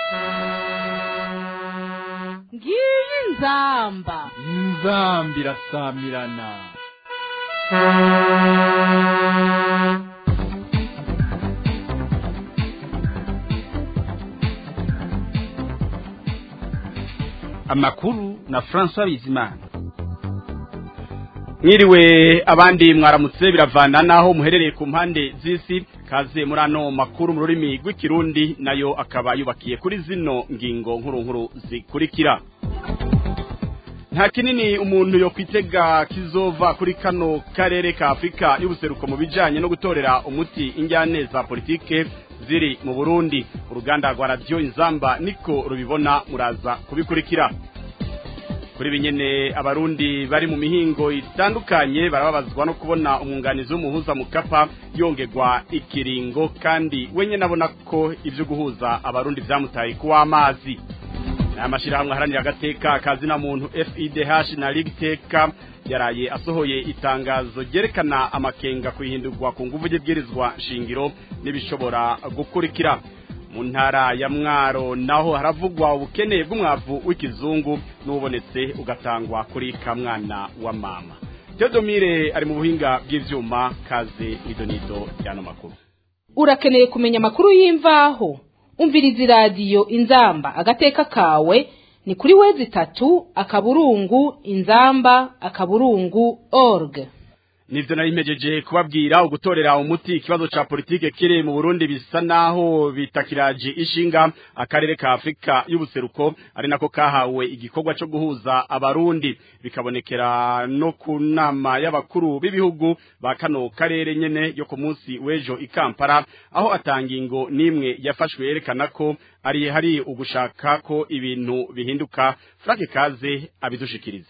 ngiyi inzamba inzambi irasamirana amakuru na François Bizimana mwiriwe abandi mwaramutse biravana naho muherereye ku mpande z'isi kaze muri ano makuru mu rurimi rw'ikirundi nayo akaba yubakiye kuri zino ngingo nkuru nkuru zikurikira nta kinini umuntu yo kwitega kizova kuri kano karere ka afurika y'ubuseruko mu bijyanye no gutorera umuti injyane za politike ziri mu burundi uruganda rwa radiyo inzamba niko rubibona muraza kubikurikira kuri binyene abarundi bari mu mihingo itandukanye barababazwa no kubona umwunganizi w'umuhuza mu kapa yongerwa ikiringo kandi wenye nabona ko ibyo guhuza abarundi byamutaye kuwa amazi amashyirahamwe aharanira agateka akazina muntu FIDH na ligiteka yaraye asohoye itangazo ryerekana amakenga ku ihindurwa ku nguvu ry'ibwirizwa shingiro n'ibishobora gukurikira mu ntara ya mwaro naho haravugwa ubukene bw'umwavu w'ikizungu n'ubonetse ugatangwa kuri kamwana wa mama Theodomire ari mu buhinga bw'ivyuma kaze nidonido y'ano makuru urakeneye kumenya amakuru y'imvaho umviriza iradiyo inzamba agateka kawe ni kuri wezi itatu akaburungu inzamba akaburungu org nivyo nari mpejeje kubabwira ugutorera umuti ikibazo ca politike kiri mu Burundi bisa naho bitakiraje ishinga akarere ka Afrika y'ubuseruko ari nako kahawe igikorwa cyo guhuza abarundi bikabonekera no ku nama y'abakuru b'ibihugu ba kano karere nyene yo ku munsi w'ejo i Kampala aho atangingo nimwe yafashwe yerekana ko ari hari ugushaka ko ibintu bihinduka Frank Kaze abidushikirize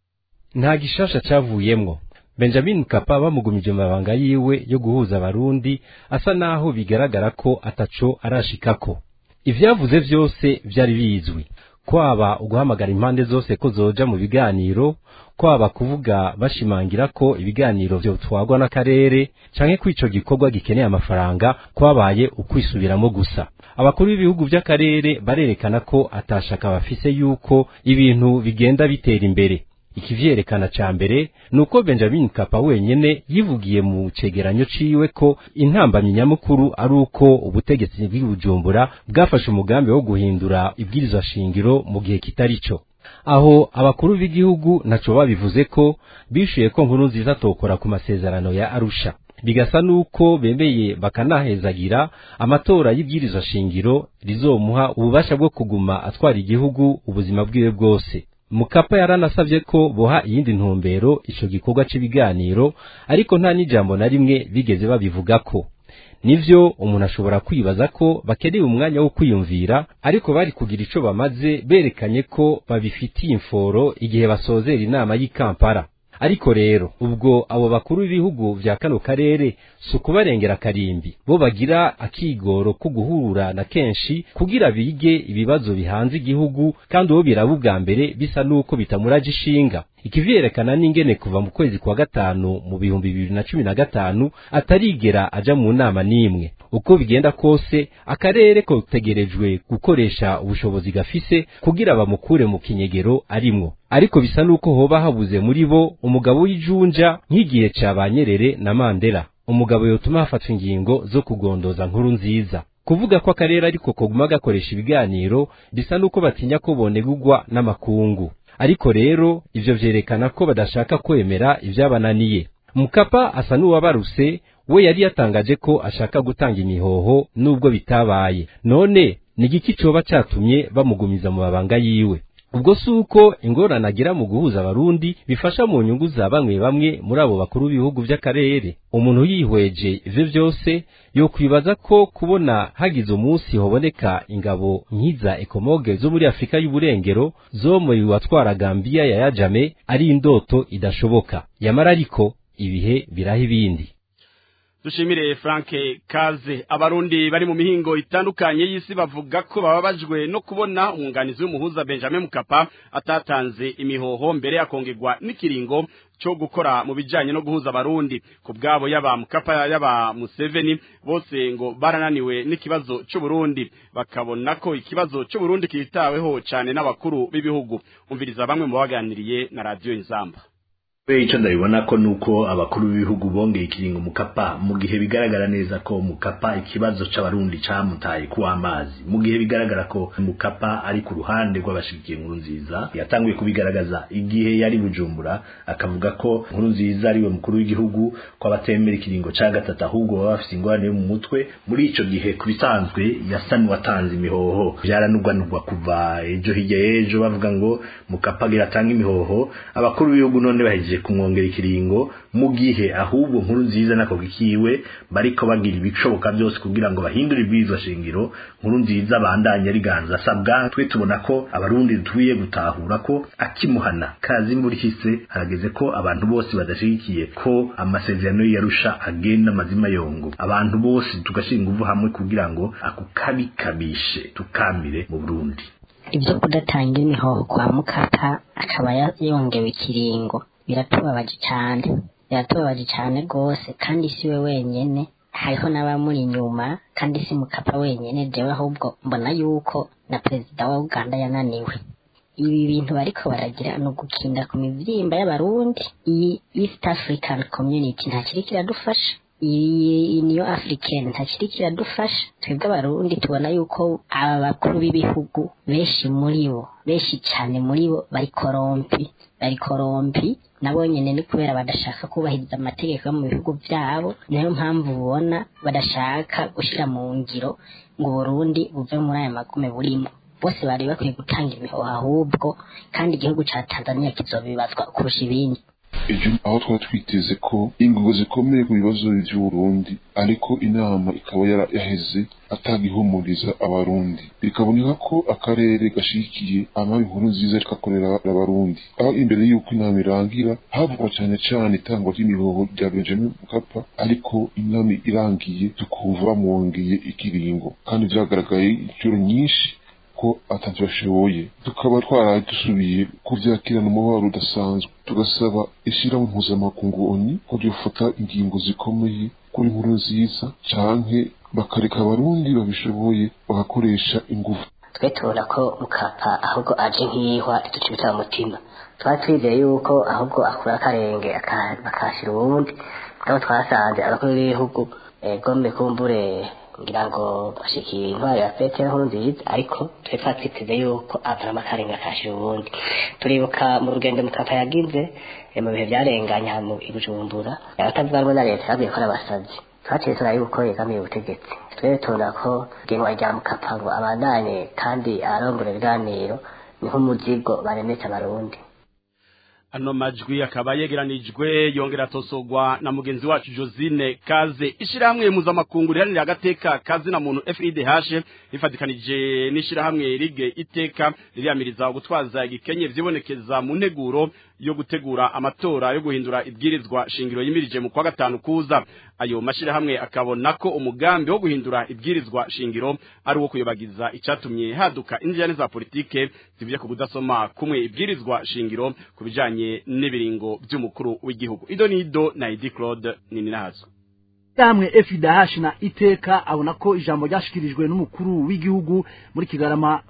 nta gishasha cavuyemwo Benjamin Kapa bamugumije mabanga yiwe yo guhuza abarundi asa naho bigaragara ko ataco arashikako ivyavuze vyose vyari bizwi kwaba uguhamagara impande zose ko zoja mu biganiro kwaba kuvuga bashimangira ko ibiganiro vyotwagwa n'akarere canke ko ico gikorwa gikeneye amafaranga kwabaye ukwisubiramo gusa abakuru b'ibihugu vy'akarere barerekana ko atashaka bafise yuko ibintu bigenda bitera imbere ikivyerekana ca mbere nuko Benjamin Kapa wenyene yivugiye mu cegeranyo ciwe ko intambamyi nyamukuru ari uko ubutegetsi bw'ibujumbura bwafashe umugambi wo guhindura ibwirizwa shingiro mu gihe kitari co aho abakuru b'igihugu naco babivuze ko bishuye ko nkuru nziza tokora ku masezerano ya Arusha bigasa nuko bemeye bakanahezagira amatora y'ibwirizwa shingiro rizomuha ububasha bwo kuguma atwara igihugu ubuzima bwiwe bwose mukapa yaranasavye ko boha iyindi ntumbero ico gikorwa c'ibiganiro ariko nta n'ijambo na rimwe bigeze babivugako nivyo umuntu ashobora kwibaza ko bakeneye umwanya wo kwiyumvira ariko bari kugira ico bamaze berekanye ko babifitiye imforo igihe basozera inama y'i Kampala ariko rero ubwo abo bakuru b'ibihugu vya kano karere si ukubarengera karimbi bo bagira akigoro ko guhura na kenshi kugira bige ibibazo bihanze igihugu kandi uwo biraba ubwa mbere bisa n'uko bitamuraje ishinga ikivyerekana n'ingene kuva mu kwezi kwa gatanu mu bihumbi bibiri na cumi na gatanu atarigera aja mu nama n'imwe uko bigenda kose akarere kotegerejwe gukoresha ubushobozi gafise kugira bamukure mu kinyegero arimwo ariko bisa nuko hoba habuze muri bo umugabo w'ijunja nk'igihe ca banyerere na Mandela umugabo yotuma hafatwa ingingo zo kugondoza nkuru nziza kuvuga ko akarere ariko koguma gakoresha ibiganiro bisa nuko batinya ko bonegurwa n'amakungu ariko rero ivyo vyerekana ko badashaka kwemera ivyabananiye mukapa asa n'uwabaruse we yari yatangaje ko ashaka gutanga imihoho nubwo bitabaye none ni igiki coba catumye bamugumiza mu mabanga yiwe ubwo si uko ingorane agira mu guhuza abarundi bifasha mu nyungu za bamwe bamwe muri abo bakuru b'ibihugu by'akarere umuntu yihweje ivyo vyose yokwibaza ko kubona hagize umunsi hoboneka ingabo nk'iza ekomoge zo muri afurika y'uburengero zo mu watwara gambiya ya yajame ari indoto idashoboka yamara ariko ibihe biraha ibindi dushimire Frank Kaze abarundi bari mu mihingo itandukanye y'isi bavuga ko bababajwe no kubona umwunganizi w'umuhuza Benjamin Mkapa atatanze imihoho mbere akongegwa n'ikiringo cyo gukora mu bijanye no guhuza abarundi ku bwabo yaba Mkapa yaba Museveni bose ngo barananiwe n'ikibazo cy'u Burundi bakabona ko ikibazo cy'u Burundi kitaweho cyane n'abakuru b'ibihugu umviriza bamwe mu baganiriye na radio Inzamba icyo ndabibona ko nuko abakuru b'ibihugu bongeye ikiringo mukapa mu gihe bigaragara neza ko mukapa ikibazo c'abarundi camutaye ku amazi mu gihe bigaragara ko mukapa ari ku ruhande rw'abashigikiye nkuru nziza yatanguye kubigaragaza igihe yari bujumbura akavuga ko nkuru nziza ariwe mukuru w'igihugu ko abatemera ikiringo ca gatatu ahubwo baba bafise ingorane yo mu mutwe muri ico gihe ku bisanzwe yasa n'uwatanze imihoho vyaranugwanugwa kuva ejo hirya y'ejo bavuga ngo mukapa agira atanga imihoho abakuru b'ibihugu none bahejeje kumwongera ikiringo mu gihe ahubwo nkuru nziza nako gikiwe bariko bagira ibishoboka byose kugira ngo bahindure ibwirizwa shingiro nkuru nziza bandanye riganza asabwa twe tubona ko abarundi dutuye gutahura ko akimuhana kazi imvura ihise harageze ko abantu bose badashigikiye ko amasezerano yarusha agenda amazima yongo abantu bose tugashinga uvu hamwe kugira ngo ako kabi kabishe tukamire mu Burundi ibyo kudatanga imihoho kwa mukapa akaba yongewe ikiringo biratubabaje cyane biratubabaje cyane rwose kandi si we wenyine hariho n'abamuri inyuma kandi si mukapa wenyine jewe ahubwo mbona yuko na perezida wa uganda yananiwe ibi bintu bariko baragira ni ugukinda ku mivyimba y'abarundi iyi east african community ntakiri kiradufasha iyi niyo africaine ntakiri kiradufasha twebwe abarundi tubona yuko aba bakuru b'ibihugu benshi muri bo benshi cyane muri bo bari korompi bari korompi nabo nyene ni kubera badashaka kubahiriza amategeko yo mu bihugu vyabo niyo mpamvu ubona badashaka gushira mu ngiro ngo Burundi buve muri aya magume burimo bose bari bakwiye gutanga imihoho ahubwo kandi igihugu ca Tanzania kizobibazwa kurusha ibindi ejo aho twari twiteze ko ingingo zikomeye ku bibazo by'uburundi ariko inama ikaba yaheze atagihumuriza abarundi bikaboneka ko akarere gashikiye amabi inkuru nziza kakorera abarundi aho imbere y'uko inama irangira havugwa cyane cyane itangwa ry'imihoho rya benjamin mukapa ariko inama irangiye tukumva bamwongeye ikiringo kandi vyagaragaye inshuro nyinshi ko atatu bashoboye tukaba twaraye dusubiye kuvyakirana umubabaro udasanzwe tugasaba ishirahamwe mpuzamakungu oni ko ryofata ingingo zikomeye kuri inkuru nziza canke bakareka abarundi babishoboye bagakoresha ingufu twe tubona ko mukapa ahubwo aje nk'ihwa riducibita mu mutima twari twizeye yuko ahubwo akura akarenge akashira uwundi aho twasanze abakuru b'ibihugu gombe kumbure ngira ngo bashikira intwari ya petero nkuru nziza ariko twe twatwiteze yuko avaramo akarenga akashira ubundi turibuka mu rugendo mukapa yagize mu bihe byarenganya mu ibujumbura abatavuga rumwe na leta yabwiye ko ari abasazi twaciye tuna yuko yegamiye ubutegetsi twebwe tubona ko igenwa rya mukapa ngo abandanye kandi arongora ibiganiro ni nk'umuzigo baremetse abarundi ano majwi akaba yegeranijwe yongera atosogwa na mugenzi wacu Josine Kaze ishirahamwe mpuzamakungu riharanira agateka kazi na muntu FIDH rifatikanije n'ishirahamwe Ligue Iteka ririyamiriza gutwaza igikenye vyibonekeza mu nteguro yo gutegura amatora yo guhindura ibwirizwa shingiro yimirije mu kwa gatanu kuza ayo mashirahamwe akabona ko umugambi wo guhindura ibwirizwa shingiro ari uwo kuyobagiza icatumye haduka injyane za politike zivye ku kudasoma kumwe ibwirizwa shingiro kubijanye n'ibiringo by'umukuru w'igihugu ido nido na Edi Claude nini nazo Damwe FIDH na iteka abona ko ijambo ryashikirijwe n'umukuru w'igihugu muri Kigarama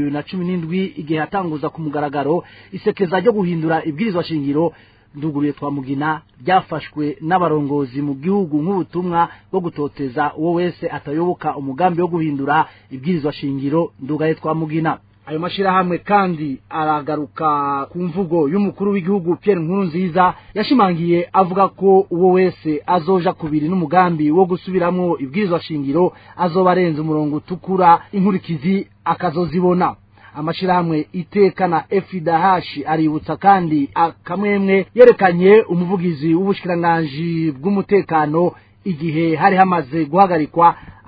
2017 igihe hatanguza ku mugaragaro isekeza ryo guhindura ibwirizwa shingiro nduguruye twamugina ryafashwe n'abarongozi mu gihugu nk'ubutumwa bwo gutoteza uwo wese atayoboka umugambi wo guhindura ibwirizwa shingiro ndugaye twamugina ayo mashirahamwe kandi aragaruka ku mvugo y'umukuru w'igihugu Pierre Nkurunziza yashimangiye avuga ko uwo wese azoja kubiri n'umugambi wo gusubiramwo ibwirizwa shingiro azoba arenze umurongo utukura inkurikizi akazozibona amashirahamwe iteka na FIDH aributsa kandi akamwemwe yerekanye umuvugizi w'ubushikiranganji bw'umutekano igihe hari hamaze guhagarikwa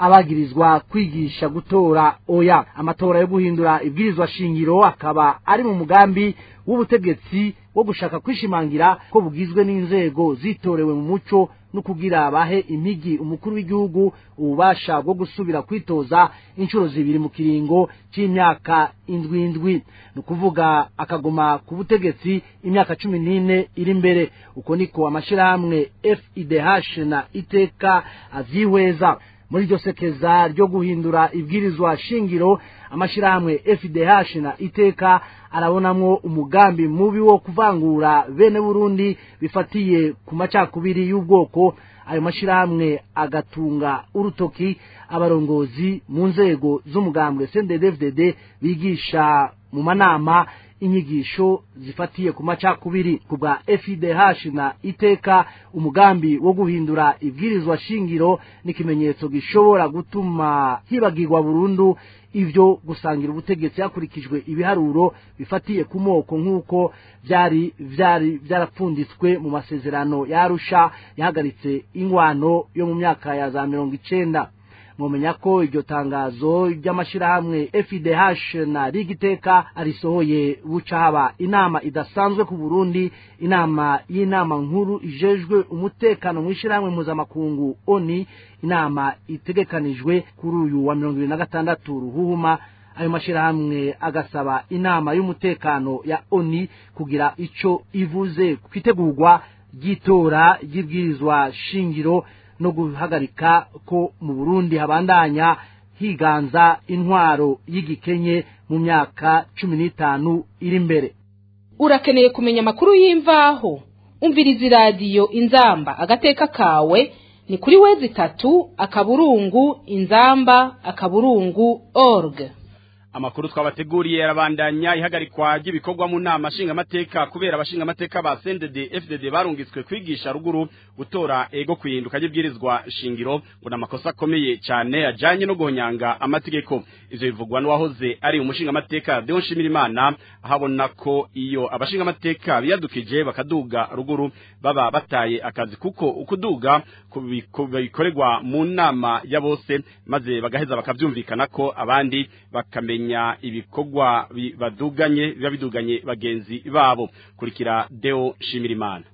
abagirizwa kwigisha gutora oya amatora yo guhindura ibwirizwa shingiro akaba ari mu mugambi w'ubutegetsi wo gushaka kwishimangira ko bugizwe n'inzego zitorewe mu muco no kugira bahe impigi umukuru w'igihugu ububasha bwo gusubira kwitoza inshuro zibiri mu kiringo c'imyaka indwi indwi ni ukuvuga akaguma ku butegetsi imyaka cumi n'ine iri imbere uko niko amashirahamwe fidh na iteka avyihweza muri iryo sekeza ryo guhindura ibwirizwa shingiro amashirahamwe fdh na iteka arabonamwo umugambi mubi wo kuvangura bene burundi bifatiye ku macakubiri y'ubwoko ayo mashirahamwe agatunga urutoki abarongozi mu nzego z'umugambwe cnddfdd bigisha mu manama inyigisho zifatiye ku macakubiri ku bwa FIDH na iteka umugambi wo guhindura ibwirizwa shingiro n'ikimenyetso gishobora gutuma hibagirwa burundu ivyo gusangira ubutegetsi hakurikijwe ibiharuro bifatiye ku moko nk'uko vyari vyari vyarapfunditswe mu masezerano yarusha yahagaritse ingwano yo mu myaka ya za mirongo icenda mwomenya ko iryo tangazo ry'amashirahamwe FIDH na Rigiteka arisohoye buca haba inama idasanzwe ku Burundi inama y'inama nkuru ijejwe umutekano mu ishirahamwe mpuzamakungu ONI inama itegekanijwe kuri uyu wa mirongo ibiri na gatandatu ruhuhuma ayo mashirahamwe agasaba inama y'umutekano ya ONI kugira ico ivuze kwitegurwa ry'itora ry'ibwirizwa shingiro no guhagarika ko mu Burundi habandanya higanza intwaro y'igikenye mu myaka cumi n'itanu iri imbere urakeneye kumenya amakuru y'imvaho umviriza iradiyo inzamba agateka kawe ni kuri wezi itatu akaburungu inzamba akaburungu org amakuru twabateguriye yarabandanya ihagarikwa ry'ibikorwa mu nama nshingamateka kubera abashingamateka ba CNDD FDD barungitswe kwigisha ruguru gutora ego kwihinduka ry'ibwirizwa shingiro ngo namakosa akomeye cyane ajanye no guhonyanga amategeko ivyo bivugwa n'uwahoze ari umushingamateka Deon Shimirimana ahabona ko iyo abashingamateka biyadukije bakaduga ruguru baba bataye akazi kuko ukuduga bikorerwa mu nama ya bose maze bagaheza bakavyumvikana ko abandi bakamenya kumenya ibikorwa baduganye biba biduganye bagenzi babo kurikira Deo Shimirimana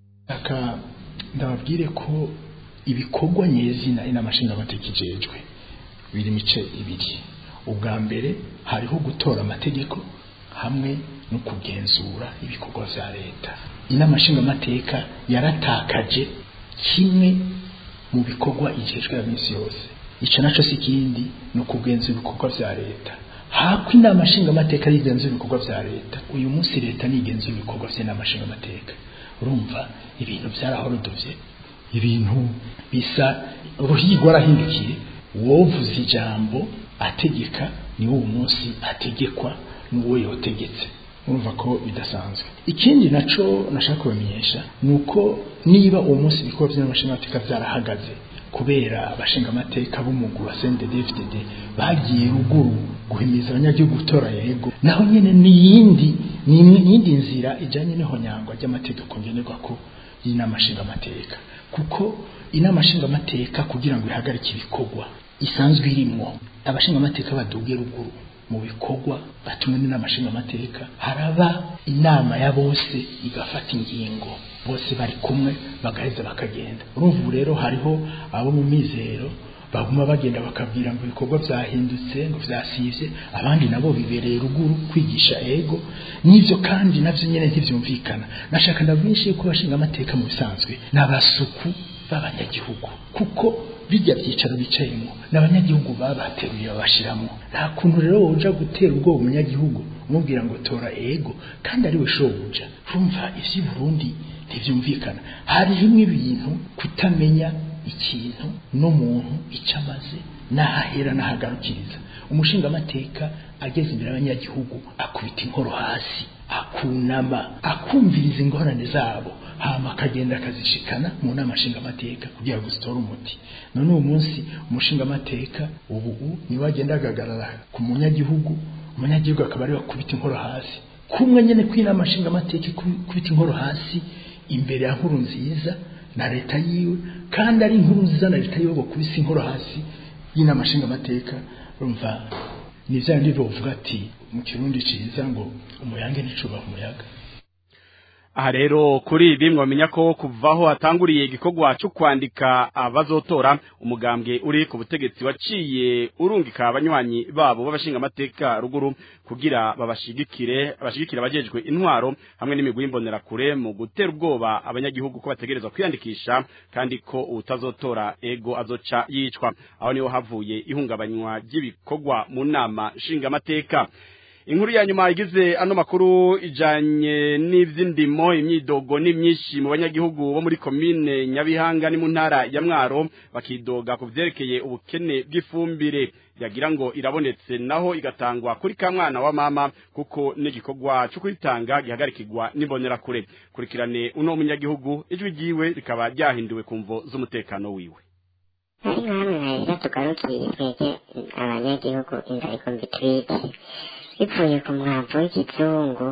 aka ndababwire ko ibikorwa nyezina inamashinga batekijejwe biri mice ibiri ubwa mbere hariho gutora amategeko hamwe no kugenzura ibikorwa vya leta inamashinga amateka yaratakaje kimwe mu bikorwa ijejwe ya minsi yose ico naco si kindi ni ukugenzura ibikorwa vya leta hako inama nshingamateka yigenzura ibikorwa vya leta uyu munsi leta nigenzura ibikorwa vy'inama nshingamateka urumva ibintu vyarahorodovye ibintu bisa uruhigo arahindukiye wovuze ijambo ategeka ni uwo munsi ategekwa n'uwo yotegetse urumva ko bidasanzwe ikindi naco nashaka kubamenyesha ni uko niba uwo munsi ibikorwa vy'inama nshingamateka vyarahagaze kubera abashinga amateka b'umuguru wa CNDD-FDD bagiye ruguru guhimiza abanyagihugu gutora yego naho nyene niyindi niyindi nzira ijanye n'ihonyangwa ry'amategeko ngenerwa ko y'inama nshinga amateka kuko inama nshinga amateka kugira ngo ihagarike ibikorwa isanzwe irimwo abashinga amateka baduge ruguru mu bikorwa batumwe n'inama nshinga amateka haraba inama ya bose igafata ingingo bose bari kumwe bagaheza bakagenda urumva ubu rero hariho abo mu mizero baguma bagenda bakabwira ngo ibikorwa vyahindutse ngo vyasivye abandi nabo bibereye ruguru kwigisha ego n'ivyo kandi navyo nyene ntivyumvikana nashaka ndabwishe yuko bashinga amateka mu bisanzwe n'abasuku b'abanyagihugu kuko bijya byicaro bicayemo n'abanyagihugu babateruye babashiramo nta kuntu rero woja gutera ubwoba umunyagihugu umubwira ngo tora ego kandi ari we shobuja urumva ivyi Burundi ntivyumvikana hari rimwe ibintu kutamenya ikintu n'umuntu icyo amaze n'ahahera n'ahagarukiriza umushinga amateka ageze imbere y'abanyagihugu akubita inkoro hasi akunama akumviriza ingorane zabo hama akagenda akazishikana mu nama nshinga amateka kugira ngo zitore umuti none uwo munsi umushinga amateka ubu niwe agenda agagarara ku munyagihugu umunyagihugu akaba ari wakubita inkoro hasi kumwe nyene kw'inama nshinga amateka kubita inkoro hasi imbere ya nkuru nziza na leta yiwe kandi ari inkuru nziza na leta yiwe bakubise inkuru hasi y'inama nshingamateka urumva ni bya bindi bavuga ati mu kirundi ciza ngo umuyange nticubaha umuyaga aha rero kuri ibi mwamenya ko kuvaho hatanguriye igikorwa cyo kwandika abazotora umugambwe uri ku butegetsi waciye urungika abanywanyi babo b'abashinga amateka ruguru kugira babashigikire abashigikire abajejwe intwaro hamwe n'imigwi y'imbonerakure mu gutera ubwoba abanyagihugu ko bategerezwa kwiyandikisha kandi ko utazotora ego azoca yicwa aho niho havuye ihungabanywa ry'ibikorwa mu nama nshingamateka inkuru ya nyuma igize ano makuru ijanye n'ivy'indimo imyidogo ni myinshi mu banyagihugu bo muri komine Nyabihanga ni mu ntara ya Mwaro bakidoga ku vyerekeye ubukene bw'ifumbire yagira ngo irabonetse naho igatangwa kuri ka mwana wa mama kuko n'igikorwa cyo kuyitanga gihagarikirwa n'imbonera kure kurikirane uno munyagihugu ijwi ryiwe rikaba ryahinduwe ku mvo z'umutekano wiwe hari nk'amwe hahera tugarukiye twege abanyagihugu inzara ikumbi twite bivuye ku mwavu w'ikizungu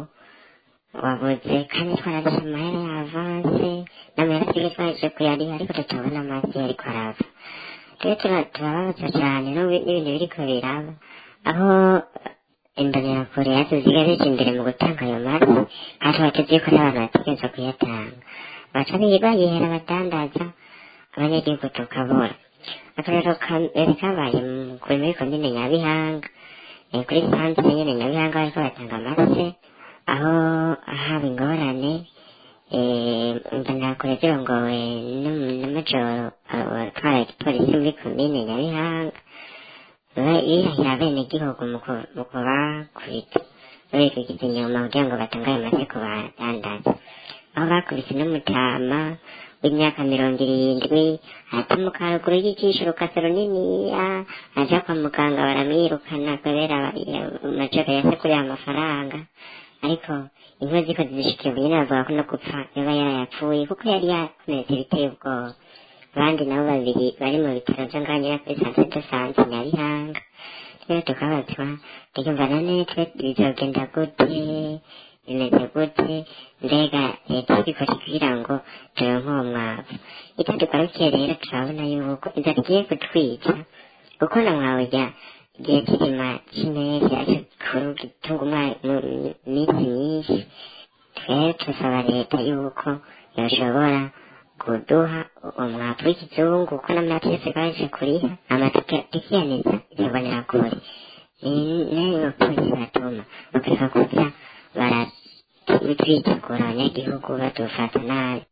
wabuze kandi twararishe amahera ya avanse n'amahera twige twaje kuyariha ariko tutabona amazi yariko arava rero turababazwa cyane n'ibintu biriko biraba aho imbonerakure yatuziga zije imbere mu gutanga ayo mazi kandi tubateze yuko n'abantu bategerezwa kuyatanga baca bayihera abadandaza abanyagihugu tukabura akarero kambere kabaye kuri muri komine nyabihanga kuri santere nyene nyabihanga bariko batanga amase aho haba ingorane imbonerakure zirongowe n'amajoro atwara igipolisi muri komine nyabihanga bihahira bene gihugu mu kubakubita babikurikiza inyuma kugira ngo batange ayo mase ku badandaza aho bakubise n'umutama w'imyaka mirongo irindwi atamuka haruguru y'ijisho rukase runiniya aja kwa muganga baramwirukana kubera amajoro yasekuriye amafaranga ariko inkozi ziko zizishikiye nyine bavuga ko no gupfa yoba yarayapfuye kuko yari yakomeretse biteye ubwoba abandi nabo babiri bari mu bitaro byo nganyira kuri santere de sante nyabihanga rero tukabazwa tukumva none twe bizogenda gute bimeze gute mbega leta ibikoze kugira ngo turonke uwo mwavu itadugarukiye rero turabona yuko inzara igiye kutwica kuko na mwawe jya igihe kirima cy'impeshyi ariko gitunga iminsi myinshi twere turasaba leta yuko yoshobora kuduha umwavu w'ikizungu kuko n'amaraso yose baje kuriha amatike tukiyaniza izobonera kure nayo polisi batuma bakareka kuza baratwitegura abanyagihugu badufata nabi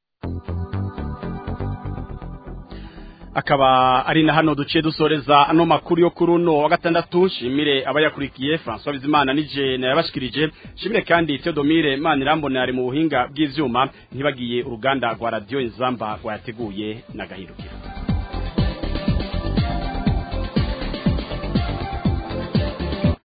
akaba ari na hano duciye dusoreza ano makuru yo kuri uno wa gatandatu nshimire abayakurikiye François Bizimana nije nayabashikirije nshimire kandi Theodomire Manirambona ari mu buhinga bw'ivyuma ntibagiye uruganda rwa radio Inzamba rwayateguye na gahirukiro